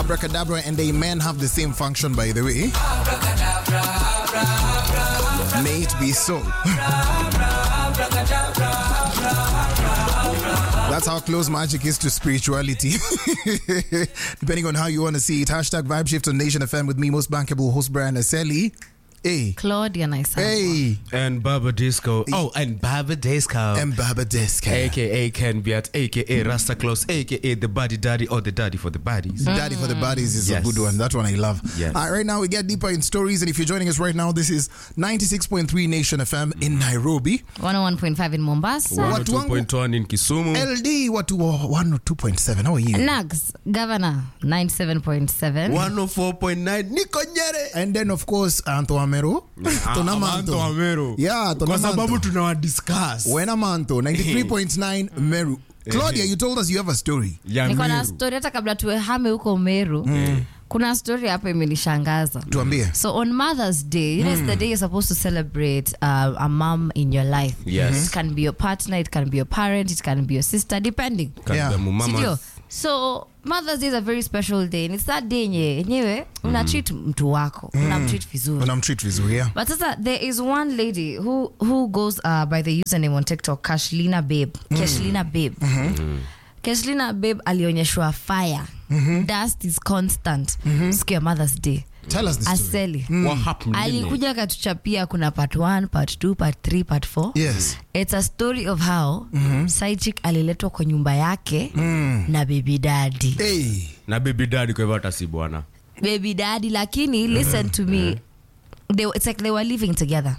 Abracadabra and Amen have the same function, by the way. May it be so. That's how close magic is to spirituality. Depending on how you want to see it. Hashtag Vibe Shift on Nation FM with me, most bankable host Brian Aseli. Hey. Claudia Naisa. Hey. And Baba Disco. Oh, and Baba Disco. And Baba Desk. AKA Ken Biat, AKA Rasta Claus, AKA the body daddy or the daddy for the bodies. Daddy for the Bodies is Yes. a good one. That one I love. Yes. All right, right now we get deeper in stories. And if you're joining us right now, this is 96.3 Nation FM in Nairobi. 101.5 in Mombasa. What? 102.1 in Kisumu. LD, what, 102.7. How are you? Nags, Governor, 97.7. 104.9 Niko Nyere. And then, of course, Anto Amero. Tuna Manto. Amero. Yeah, tuna Kwa sababu Manto. tunawadiscuss. Wena Manto, 93.9 Meru. Claudia, you told us you have a story. Ya niko na Meru. story hata kabla tuehame huko meru kuna story hapa imenishangaza Tuambie. so on mother's day you know, it's the day you're supposed to celebrate uh, a mom in your life Yes. it can be your partner it can be your parent it can be your sister depending Yeah. Kanda mumama. Sindio? so mother's day is a very special day and it's that day yenye yenyewe una treat mtu wako una mtreat vizuri Unamtreat vizuri, yeah? but sasa there is one lady who who goes uh, by the username on tiktok kashlina babe kashlina babe kashlina babe alionyeshwa fire dust is constant siku ya mothers day Tell us the story. aseli What happened? alikuja akatuchapia kuna part 1 part 2 part 3 part 4 Yes. it's a story of how side chick aliletwa kwa nyumba yake na baby daddy Hey. Na baby daddy kwa hivyo hata si bwana. baby daddy lakini listen to me they, it's like they were living together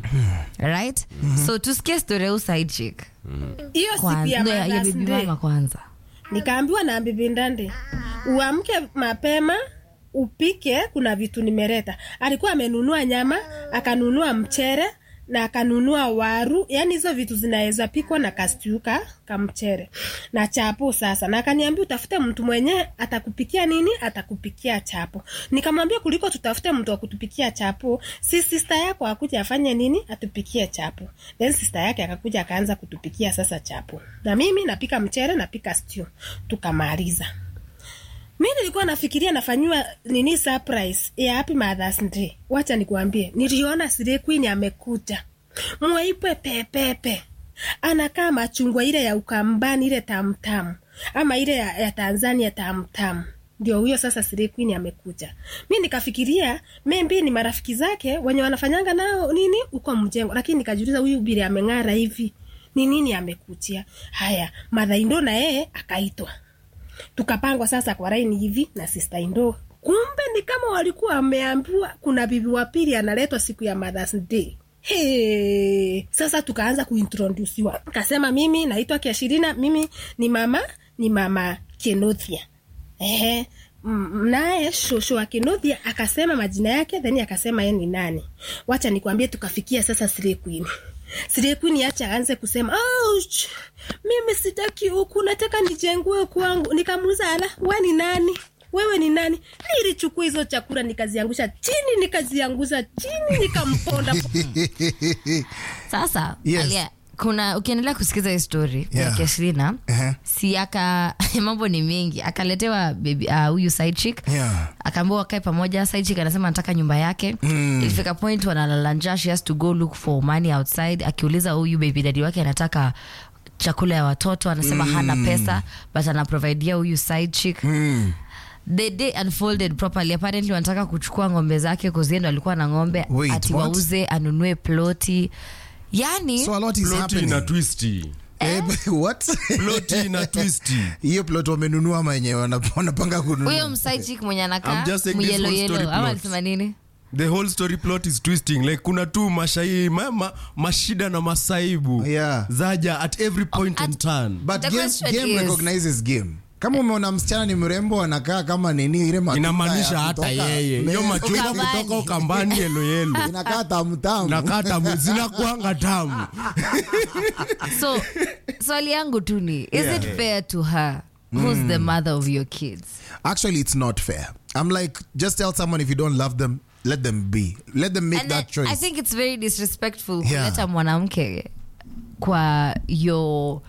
right so tusikie story ya huyu side chick hiyo siku Kwanza- ya no, ya- ya Mother's baby Day, mama kwanza nikaambiwa na bibi Ndande uamke mapema upike, kuna vitu nimeleta. Alikuwa amenunua nyama, akanunua mchere na akanunua waru, yani hizo vitu zinaweza pikwa na kastuka kamchere na chapo sasa, na akaniambia utafute mtu mwenye atakupikia nini, atakupikia chapo. Nikamwambia kuliko tutafute mtu wa kutupikia chapo, si sister yako akuja afanye nini, atupikie chapo. Then sister yake akakuja akaanza kutupikia sasa chapo, na mimi napika mchere, napika stew, tukamaliza mi nilikuwa nafikiria nafanyiwa nini surprise ya happy mothers day wacha nikuambie niliona Slay Queen amekuja mweupe pepepe anakaa machungwa ile ya ukambani ile tamtamu ama ile ya, ya tanzania tamtamu ndio huyo sasa Slay Queen amekuja mi nikafikiria maybe ni marafiki zake wenye wanafanyanga nao nini uko mjengo lakini nikajiuliza huyu bili ameng'ara hivi ni nini amekuchia haya madhaindo na yeye akaitwa tukapangwa sasa kwa laini hivi na sister Indo. Kumbe ni kama walikuwa wameambiwa kuna bibi wa pili analetwa siku ya Mother's Day. Hey, sasa tukaanza kuintrodusiwa, kasema mimi naitwa Kiashirina, mimi ni mama ni mama Kenothia. Ehe, m- naye shosho wa Kenothia akasema majina yake, then akasema yeye ni nani. Wacha nikwambie, tukafikia sasa Slay Queen. Slay Queen acha aanze kusema ouch, mimi sitaki huku, nataka nijengue kwangu. Nikamuuliza ala, we ni nani? Wewe ni nani? Nilichukua hizo chakula nikaziangusha chini, nikaziangusha chini, nikamponda sasa Yes. alia, kuna ukiendelea kusikiza hii story Yeah. ya Keshlina Uh-huh. si aka mambo ni mengi akaletewa baby uh, huyu side chick Yeah. akaambiwa wakae pamoja side chick anasema anataka nyumba yake mm. ilifika point wanalala njaa she has to go look for money outside akiuliza huyu baby daddy wake anataka chakula ya watoto anasema mm. hana pesa but anaprovidea huyu side chick Mm. the day unfolded properly apparently wanataka kuchukua ng'ombe zake kuziendo alikuwa na ng'ombe Wait, ati what? wauze anunue ploti yani So a lot is Ploti happening. na twisti. Eh, what? Ploti na twisti. hiyo plot wamenunua ama wenyewe wana- wanapanga kununua huyo msaichik mwenye anakaa I'm just saying this myelo whole story yelo ama plot. alisema nini The whole story plot is twisting. Like kuna tu mashai ma, ma, mashida na masaibu Yeah. zaja at every point in at- turn. but The game, question game is- recognizes game kama umeona msichana ni mrembo anakaa kama nini ile matunda Inamaanisha ya hata kutoka- yeye hiyo Me- machungwa Ukambani. kutoka ukambani yelo yelo inakaa tamtamu nakata zinakuanga tamu so swali yangu tu ni is it fair to her who's the mother of your kids actually it's not fair i'm like just tell someone if you don't love them let them be let them make And that then choice i think it's very disrespectful Yeah. kuleta mwanamke kwa your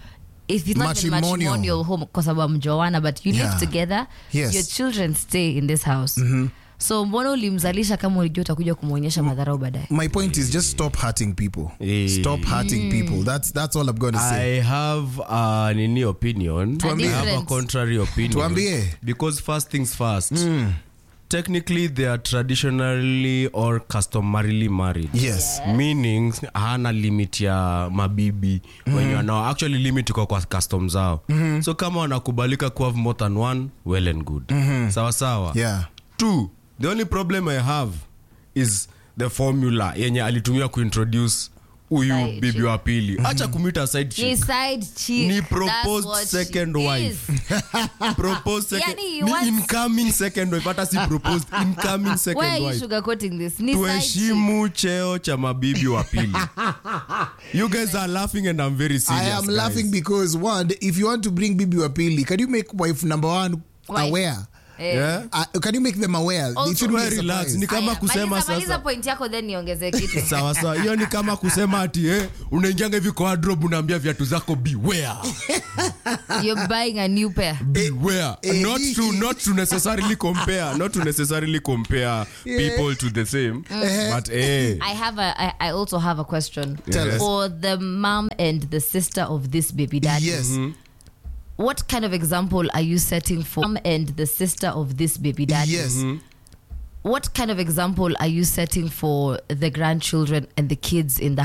if it's not even Matrimonial. matrimonial home kwa sababu mjoana but you Yeah. live together Yes. your children stay in this house so mbona ulimzalisha kama ulijua utakuja kumwonyesha madharau baadaye My point is just stop hurting people. Eh. Stop hurting people. That's that's all I'm going to say. I have a nini opinion. Tuambie. I have a different. contrary opinion. Tuambie. Because first things first. Technically they are traditionally or customarily married. Yes. meaning hana limit ya mabibi mm-hmm. wenye wanao actually limit iko kwa custom zao mm-hmm. so kama wanakubalika kuhave more than one well and good mm-hmm. sawa sawa Yeah. two the only problem i have is the formula yenye alitumia kuintroduce huyu Side bibi chick. wa pili hacha kumita side Ni chick side chick. Ni That's proposed what second she wife. is. proposed second Yani, ni what's- incoming second wife hata si proposed incoming Why second are you wife sugarcoating this? Ni side chick. tuheshimu cheo cha mabibi wa pili you guys are laughing and i'm very serious I am guys. laughing because one, if you want to bring Bibi Wapili, can you make wife number one Wife. aware? Eh. yeah? Uh, can you make them aware? Also, it shouldn't be a Well, relax. surprise. Ni kama Aya, kusema maliza, maliza sasa point yako then niongeze kitu sawa sawa hiyo ni kama kusema ati eh, unaingianga hivi kwa wardrobe unaambia viatu zako beware you're buying a new pair beware eh, not to not to necessarily compare not to necessarily compare people to the same but eh I have a. I, I also have a question Tell us. for the mom and the sister of this baby daddy. Yes. What kind of example are you setting for mom and the sister of this baby daddy? Yes. What kind of example are you setting for the grandchildren and the kids in the